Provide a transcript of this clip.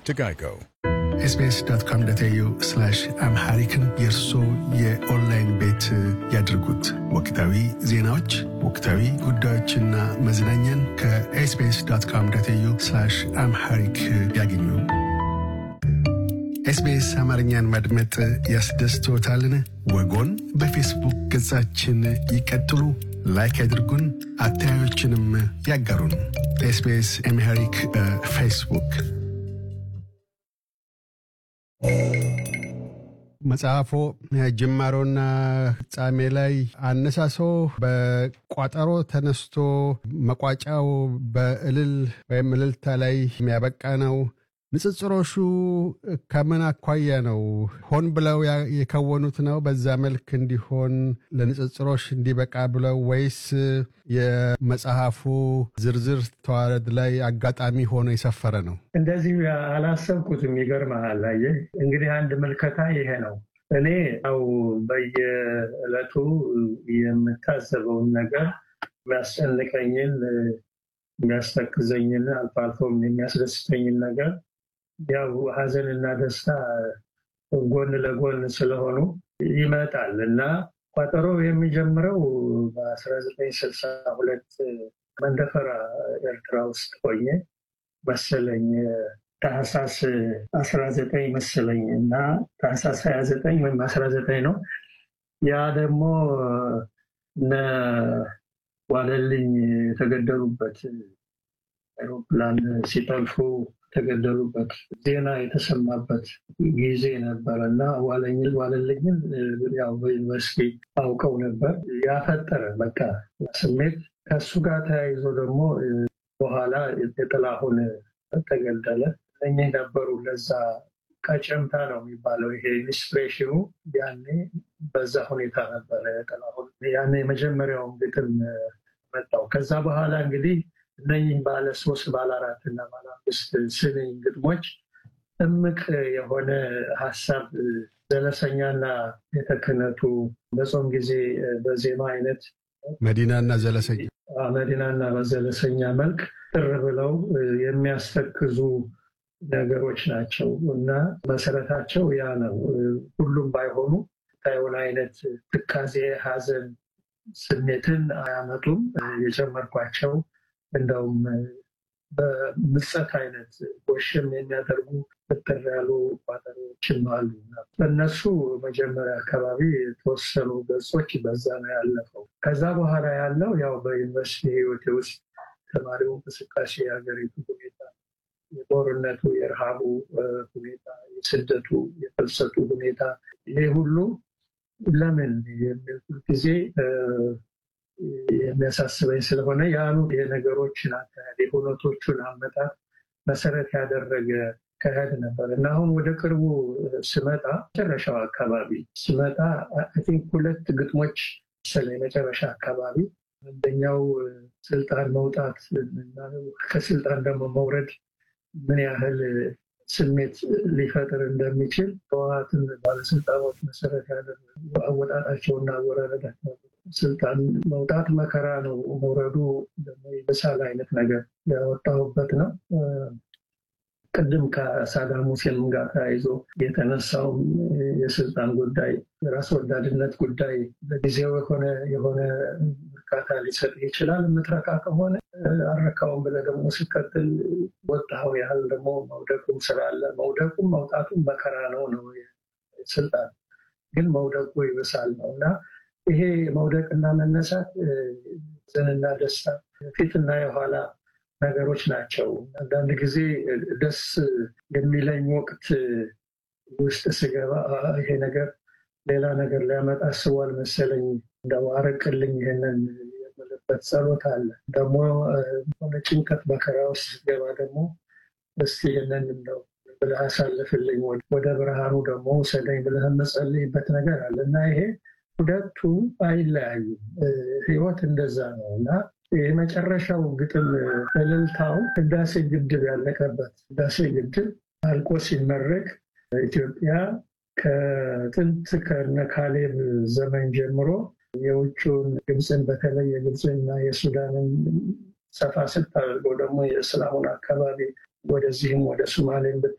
to Geico. ኤስቢኤስ ዶት ኮም ዶት ኤዩ አምሃሪክን የእርሶ የኦንላይን ቤት ያድርጉት። ወቅታዊ ዜናዎች፣ ወቅታዊ ጉዳዮችና መዝናኛን ከኤስቢኤስ ዶት ኮም ዶት ኤዩ አምሃሪክ ያገኙ። ኤስቢኤስ አማርኛን ማድመጥ ያስደስቶታልን? ወጎን በፌስቡክ ገጻችን ይቀጥሉ፣ ላይክ ያድርጉን፣ አስተያየቶችንም ያጋሩን። ኤስቢኤስ አምሃሪክ በፌስቡክ መጽሐፎ ጅማሮና ፍጻሜ ላይ አነሳሶ በቋጠሮ ተነስቶ መቋጫው በእልል ወይም እልልታ ላይ የሚያበቃ ነው። ንጽጽሮሹ ከምን አኳያ ነው? ሆን ብለው የከወኑት ነው በዛ መልክ እንዲሆን ለንጽጽሮች እንዲበቃ ብለው ወይስ የመጽሐፉ ዝርዝር ተዋረድ ላይ አጋጣሚ ሆኖ የሰፈረ ነው? እንደዚህ አላሰብኩትም። ይገርምሃል። አየህ እንግዲህ አንድ ምልከታ ይሄ ነው። እኔ ያው በየዕለቱ የምታዘበውን ነገር የሚያስጨንቀኝን፣ የሚያስተክዘኝን አልፎ አልፎም የሚያስደስተኝን ነገር ያው ሀዘንና ደስታ ጎን ለጎን ስለሆኑ ይመጣል እና ቋጠሮ የሚጀምረው በ1962 መንደፈራ ኤርትራ ውስጥ ሆኜ መሰለኝ ታህሳስ 19 መሰለኝ እና ታህሳስ 29 ወይም 19 ነው። ያ ደግሞ እነ ዋለልኝ የተገደሉበት አይሮፕላን ሲጠልፉ የተገደሉበት ዜና የተሰማበት ጊዜ ነበር እና ዋለልኝን ያው በዩኒቨርሲቲ አውቀው ነበር። ያፈጠረ በቃ ስሜት ከሱ ጋር ተያይዞ ደግሞ በኋላ የጥላሁን ተገደለ። እኚህ ነበሩ ለዛ ቀጨምታ ነው የሚባለው ይሄ ኢንስፒሬሽኑ ያኔ በዛ ሁኔታ ነበረ። ጥላሁን ያኔ የመጀመሪያውን ግጥም መጣው። ከዛ በኋላ እንግዲህ እነኝህ ባለ ሶስት ባለ አራት እና ባለ አምስት ስንኝ ግጥሞች እምቅ የሆነ ሀሳብ ዘለሰኛና የተክነቱ በጾም ጊዜ በዜማ አይነት መዲናና ዘለሰኛ መዲናና በዘለሰኛ መልክ ጥር ብለው የሚያስተክዙ ነገሮች ናቸው እና መሰረታቸው ያ ነው። ሁሉም ባይሆኑ ታየውን አይነት ትካዜ፣ ሀዘን ስሜትን አያመጡም። የጨመርኳቸው እንደውም በምጸት አይነት ጎሽም የሚያደርጉ ብትር ያሉ ቋጠሮችም አሉ። በእነሱ መጀመሪያ አካባቢ የተወሰኑ ገጾች በዛ ነው ያለፈው። ከዛ በኋላ ያለው ያው በዩኒቨርሲቲ ህይወቴ ውስጥ ተማሪው እንቅስቃሴ፣ የሀገሪቱ ሁኔታ፣ የጦርነቱ፣ የረሃቡ ሁኔታ፣ የስደቱ፣ የፍልሰቱ ሁኔታ ይሄ ሁሉ ለምን የሚል ጊዜ የሚያሳስበኝ ስለሆነ ያኑ የነገሮችን አካሄድ የሁነቶቹን አመጣት መሰረት ያደረገ አካሄድ ነበር እና አሁን ወደ ቅርቡ ስመጣ መጨረሻው አካባቢ ስመጣ ቲንክ ሁለት ግጥሞች ስለ የመጨረሻ አካባቢ አንደኛው ስልጣን መውጣት እና ከስልጣን ደግሞ መውረድ ምን ያህል ስሜት ሊፈጥር እንደሚችል ህወሓትን ባለስልጣኖች መሰረት ያደረጉ አወጣጣቸውና አወራረዳቸው ስልጣን መውጣት መከራ ነው፣ መውረዱ ደግሞ የበሳል አይነት ነገር ያወጣሁበት ነው። ቅድም ከሳዳም ሁሴን ጋር ተያይዞ የተነሳውም የስልጣን ጉዳይ የራስ ወዳድነት ጉዳይ ለጊዜው የሆነ የሆነ እርካታ ሊሰጥ ይችላል። የምትረካ ከሆነ አረካውን ብለህ ደግሞ ሲቀጥል ወጣኸው ያህል ደግሞ መውደቁም ስላለ መውደቁም መውጣቱም መከራ ነው ነው ስልጣን ግን መውደቁ ይብሳል ነው እና ይሄ መውደቅና መነሳት ዘንና ደስታ ፊትና የኋላ ነገሮች ናቸው። አንዳንድ ጊዜ ደስ የሚለኝ ወቅት ውስጥ ስገባ ይሄ ነገር ሌላ ነገር ሊያመጣ አስቧል መሰለኝ እንደው አረቅልኝ ይሄንን የምልበት ጸሎት አለ። ደግሞ ሆነ ጭንቀት መከራ ውስጥ ስገባ ደግሞ እስቲ ይህንን እንደው ብለህ አሳልፍልኝ ወደ ብርሃኑ ደግሞ ውሰደኝ ብለህ የምጸልይበት ነገር አለ እና ይሄ ሁለቱ አይለያዩም። ህይወት እንደዛ ነው እና የመጨረሻው ግጥም እልልታው ህዳሴ ግድብ ያለቀበት ህዳሴ ግድብ አልቆ ሲመረቅ ኢትዮጵያ ከጥንት ከነ ካሌብ ዘመን ጀምሮ የውጭውን ግብፅን በተለይ የግብፅና የሱዳንን ሰፋ ስታደርገው ደግሞ የእስላሙን አካባቢ ወደዚህም ወደ ሶማሌን